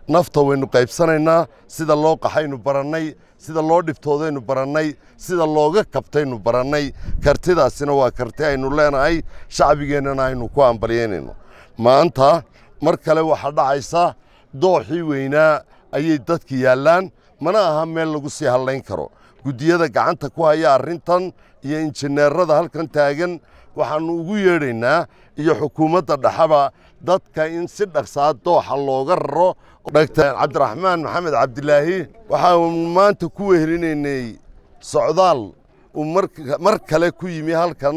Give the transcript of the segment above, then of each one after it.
nafta waynu qaybsanaynaa sida loo qaxaynu barannay sida loo dhibtoodaynu barannay sida looga kabtaynu barannay kartidaasina waa karti aynu leenahay shacbigeennana aynu ku ambalyaynayno maanta mar kale waxaa dhacaysa dooxii weynaa ayay dadka yaallaan mana aha meel lagu sii hadlayn karo guddiyada gacanta ku haya arrintan iyo injineerada halkan taagan waxaannu ugu yeedhaynaa iyo xukuumadda dhexaba dadka in si dhaqsaa dooxa looga raro dhagtar cabdiraxmaan maxamed cabdilaahi waxaanu maanta ku wehelinaynay socdaal uu mar kale ku yimi halkan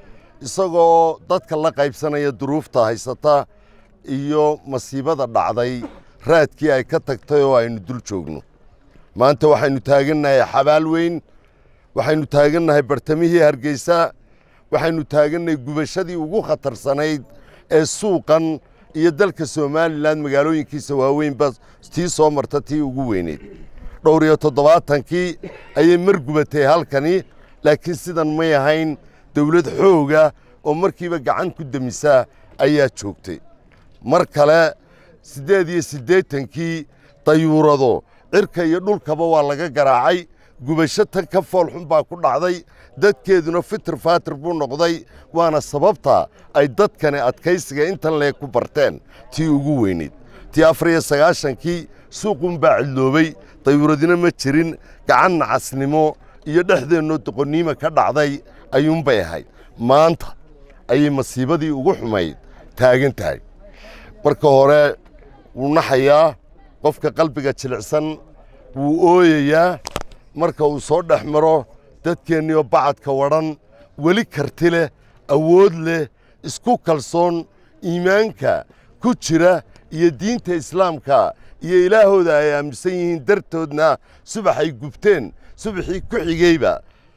isagoo dadka la qaybsanaya duruufta haysata iyo masiibada dhacday raadkii ay ka tagtay oo aynu dul joogno maanta waxaynu taagannahay xabaal weyn waxaynu taagannahay bartamihii hargeysa waxaynu taagannahay gubashadii ugu khatarsanayd ee suuqan iyo dalka somalilan magaalooyinkiisa waaweynba tii soo marta tii ugu weyneyd dhowr iyo toddobaatankii ayay mar gubatay halkani laakiin sidan may ahayn dawlad xooga oo markiiba gacan ku demisaa ayaa joogtay mar kale siddeed iyo siddeetankii dayuurado cirka iyo dhulkaba waa laga garaacay gubasho tan ka foolxun baa ku dhacday dadkeeduna fitir faatir buu noqday waana sababta ay dadkani adkaysiga intan leeg ku barteen tii ugu weyneyd tii afar iyo sagaashankii suuqunbaa cidloobay dayuuradina ma jirin gacan nacasnimo iyo dhexdeennoo doqonniima ka dhacday ayuunbay ahayd maanta ayay masiibadii ugu xumayd taagan tahay marka hore wuu naxayaa qofka qalbiga jilicsan wuu ooyayaa marka uu soo dhex maro dadkeenniioo bacadka wadhan weli karti leh awood leh isku kalsoon iimaanka ku jira iyo diinta islaamka iyo ilaahooda ay aaminsan yihiin dartoodna subaxay gubteen subaxii ku xigeyba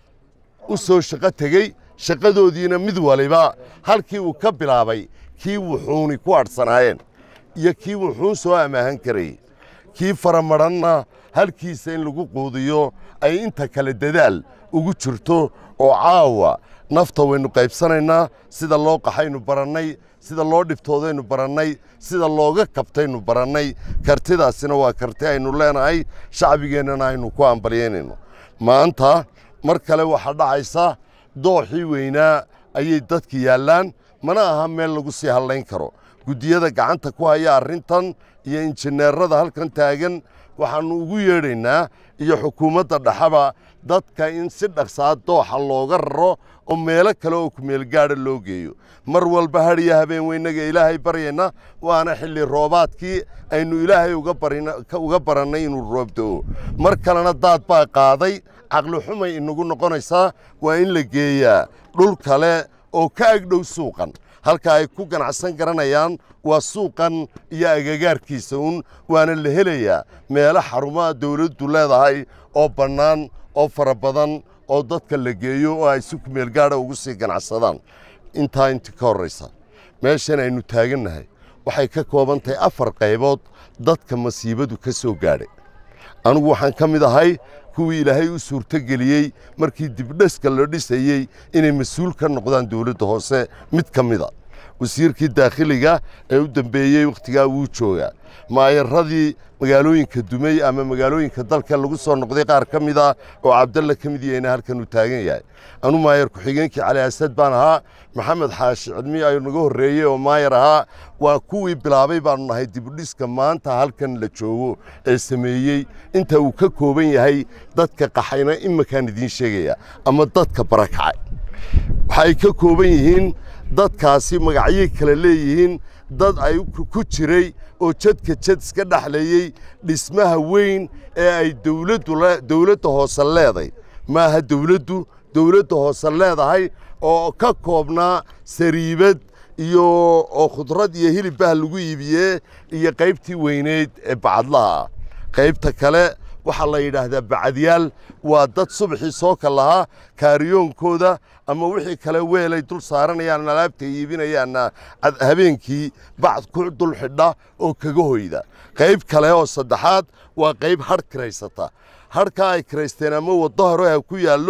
u soo shaqo tegey shaqadoodiina mid waliba halkii uu ka bilaabay kii wuxuuni ku adhsanaayeen iyo kii wuxuun soo amaahan karayey kii faramadhanna halkiisa in lagu quudiyo ay inta kale dadaal ugu jirto oo caawa nafta waynu qaybsanaynaa sida loo qaxaynu barannay sida loo dhibtoodaynu barannay sida looga kabtaynu barannay kartidaasina waa karti aynu leenahay shacbigeennana aynu ku ambalyaynayno maanta mar kale waxaa dhacaysa dooxii weynaa ayay dadka yaallaan mana aha meel lagu sii hadlayn karo guddiyada gacanta ku haya arrintan iyo injineerada halkan taagan waxaannu ugu yeedhaynaa iyo xukuumadda dhexaba dadka in si dhaqsaa dooxa looga raro oo meelo kale oo kumeelgaadha loo geeyo mar walba hadhiyo habeen weynaga ilaahay baryayna waana xilli roobaadkii aynu ilaahay uga barannay inuu roobda'o mar kalena daad baa qaaday caqli xumay inagu noqonaysaa waa in la geeyaa dhul kale oo ka agdhow suuqan halka ay ku ganacsan garanayaan waa suuqan iyo agagaarkiisa uun waana la helayaa meelo xarumaha dawladdu leedahay oo bannaan oo fara badan oo dadka la geeyo oo ay si kumeelgaadha ugu sii ganacsadaan intaa inti ka horraysa meeshan aynu taagannahay waxay ka kooban tahay afar qaybood dadka masiibadu ka soo gaadhay anigu waxaan ka mid ahay kuwii ilaahay u suurtogeliyey markii dibdheska la dhisayey inay mas-uul ka noqdaan dawladda hoose mid ka mida wasiirkii daakhiliga ee u dambeeyey wakhtigaa wuu joogaa maayaradii magaalooyinka dumey ama magaalooyinka dalka lagu soo noqday qaar ka mid ah oo cabdalla ka mid yahayna halkan uu taagan yahay anu maayar ku-xigeenkii cali asad baan ahaa maxamed xaashi cilmi ayuu naga horreeyey oo maayar ahaa waa kuwii bilaabay baanu nahay dibudhiska maanta halkan la joogo ee sameeyey inta uu ka kooban yahay dadka qaxayna iminkaan idiin sheegaya ama dadka barakacay waxay ka kooban yihiin dadkaasi magacyay kale leeyihiin dad ay ku jiray oo jadka jad iska dhexleeyey dhismaha weyn ee ay dawladda hoose leeday maaha dawladdu dawladda hoose leedahay oo ka koobnaa sariibad iyo oo khudrad iyo hilibbaha lagu iibiyee iyo qaybtii weyneyd ee bacadlaha ah qaybta kale waxaa la yidhaahdaa bacadyaal waa dad subaxii soo ka lahaa kaariyoonkooda ama wixii kale weelay dul saaranayaan alaabtay iibinayaanna habeenkii bacd ku dul xidha oo kaga hoyda qayb kale oo saddexaad waa qayb hadh kiraysata hadhkaa ay kiraysteen ama waddo hore ha ku yaallo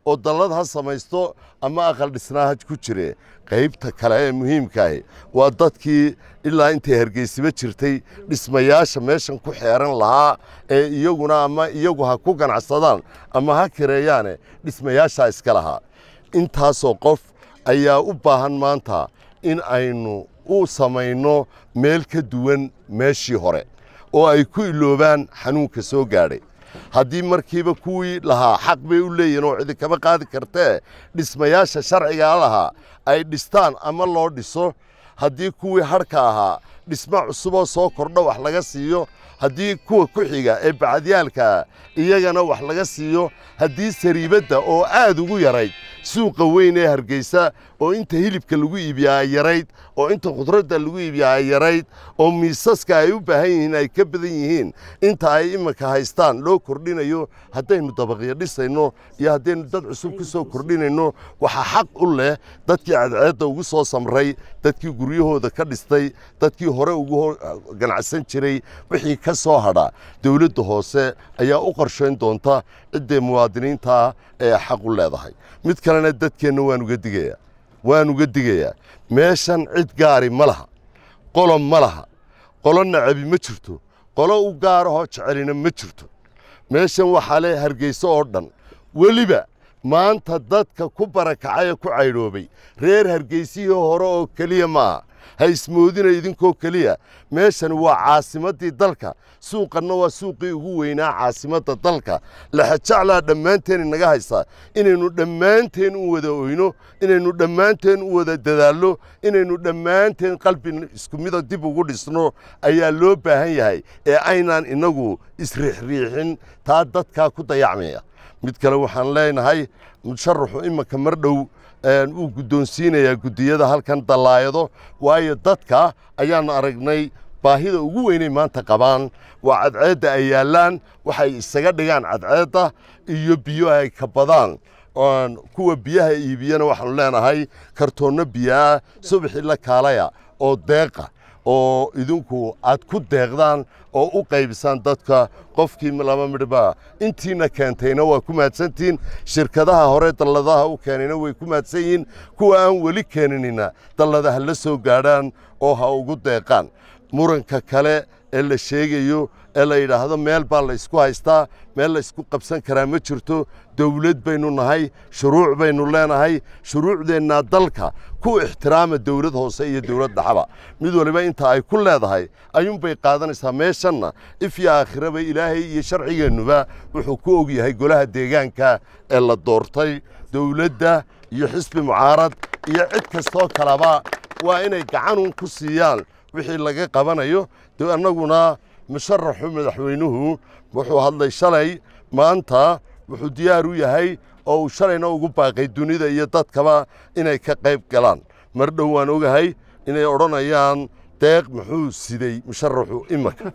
oo dallad ha samaysto ama aqal dhisnaa ha ku jire qaybta kale ee muhiimkaahi waa dadkii ilaa intay hargeysiba jirtay dhismayaasha meeshan ku xeeran lahaa ee iyaguna ama iyagu ha ku ganacsadaan ama ha kireeyaane dhismayaashaa iska lahaa intaasoo qof ayaa u baahan maanta in aynu u samayno meel ka duwan meeshii hore oo ay ku iloobaan xanuunka soo gaadhay haddii markiiba kuwii lahaa xaq bay u leeyihin oo cidi kama qaadi kartee dhismayaasha sharcigaa lahaa ay dhistaan ama loo dhiso haddii kuwii hadhka ahaa dhismo cusuboo soo kordho wax laga siiyo haddii kuwa ku xiga ee bacadyaalkaa iyagana wax laga siiyo haddii sariibadda oo aad ugu yarayd suuqa weyn ee hargeysa oo inta hilibka lagu iibiyaa ay yarayd oo inta khudradda lagu iibiyaa ay yarayd oo miisaska ay u baahan yihiin ay ka badan yihiin inta ay iminka haystaan loo kordhinayo haddaynu dabaqyo dhisayno iyo haddaynu dad cusub ku soo kordhinayno waxaa xaq u leh dadkii cadceedda ugu soo samray dadkii guryahooda ka dhistay dadkii hore ugu ganacsan jiray wixii ka soo hadha dowladda hoose ayaa u qorshayn doonta ciddee muwaadiniintaa ee xaq u leedahay mid kalena dadkeenna waan uga digayaa waan uga digayaa meeshan cid gaari ma laha qolo ma laha qolo nacabi ma jirto qolo u gaarahoo jecelina ma jirto meeshan waxaa le hargeyso oo dhan weliba maanta dadka ku barakacay ee ku caydhoobay reer hargeysihii hore oo keliya maaha ha ismoodina idinkoo keliya meeshani waa caasimaddii dalka suuqanna waa suuqii ugu weynaa caasimadda dalka laxajaclaa dhammaanteen inaga haysaa inaynu dhammaanteen u wada oyno inaynu dhammaanteen u wada dadaallo inaynu dhammaanteen qalbi isku mida dib ugu dhisno ayaa loo baahan yahay ee aynaan innagu isriixriixin taa dadkaa ku dayacmaya mid kale waxaan leenahay musharaxu imanka mar dhow wuu guddoonsiinayaa guddiyada halkan dallaayado waayo dadka ayaannu aragnay baahida ugu weynay maanta qabaan waa cadceedda ay yaallaan waxay isaga dhigaan cadceedda iyo biyo ay ka badaan kuwa biyaha iibiyana waxaanu leenahay kartoonno biyoah subaxii la kaalaya oo deeqa oo idinku aad ku deeqdaan oo u qaybisaan dadka qofkii laba midhba intiina keentayna waa ku mahadsantihiin shirkadaha hore dalladaha u keenayna way ku mahadsan yihiin kuwa aan weli keeninina dalladaha la soo gaadhaan oo ha ugu deeqaan muranka kale ee la sheegayo ee la yidhaahdo meel baa la ysku haystaa meel la ysku qabsan karaa ma jirto dawlad baynu nahay shuruuc baynu leenahay shuruucdeennaa dalka ku ixtiraama dawlad hoose iyo dawlad dhaxaba mid waliba inta ay ku leedahay ayuunbay qaadanaysaa meeshanna if iyo aakhiraba ilaahay iyo sharcigeennuba wuxuu ku og yahay golaha deegaanka ee la doortay dawladda iyo xisbi mucaarad iyo cid kastoo kaleba waa inay gacanun ku siiyaan wixii laga qabanayo annaguna musharaxu madaxweynuhu wuxuu hadlay shalay maanta wuxuu diyaar u yahay oo uu shalayna ugu baaqay dunida iyo dadkaba inay ka qayb galaan mar dhow waan ogahay inay odhanayaan deeq muxuu siday musharaxu imanka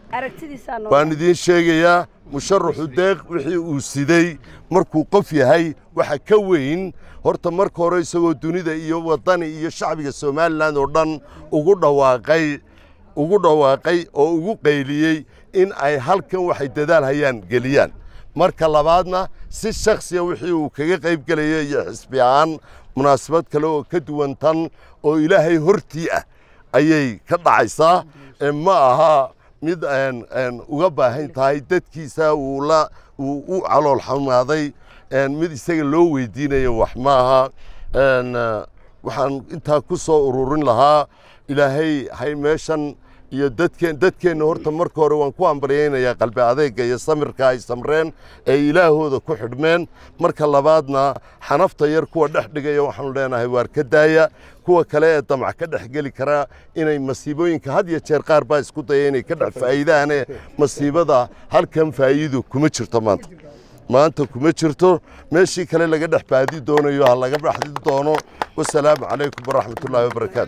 waan idiin sheegayaa musharaxu deeq wixii uu siday markuu qof yahay waxa ka weyn horta marka hore isagoo dunida iyo waddani iyo shacbiga somalilan oo dhan ugu dhawaaqay ugu dhawaaqay oo ugu qayliyey in ay halkan waxay dadaal hayaan geliyaan marka labaadna si shakhsiya wixii uu kaga qayb gelaya iyo xisbi ahaan munaasabad kale oo ka duwan tan oo ilaahay hortii ah ayay ka dhacaysaa ma aha mid uga baahan tahay dadkiisa uu la uu u calool xumaaday mid isaga loo weydiinayo wax maaha waxaan intaa ku soo ururin lahaa ilaahay hay meeshan iyo dadkeen dadkeenna horta marka hore waan ku ambalyaynayaa qalbi adeega iyo samirka ay samreen ee ilaahooda ku xidhmeen marka labaadna xanafta yar kuwa dhex dhigaya waxaanu leenahay waar ka daaya kuwa kale ee damac ka dhex geli karaa inay masiibooyinka had iyo jeer qaar baa isku daya inay ka dhex faa'iidaane masiibada halkan faa'iido kuma jirto maanta maanta kuma jirto meeshii kale laga dhex baadi doonayo ha laga baxdi doono wasalaamu calaykum waraxmatullaahi wabarakaatu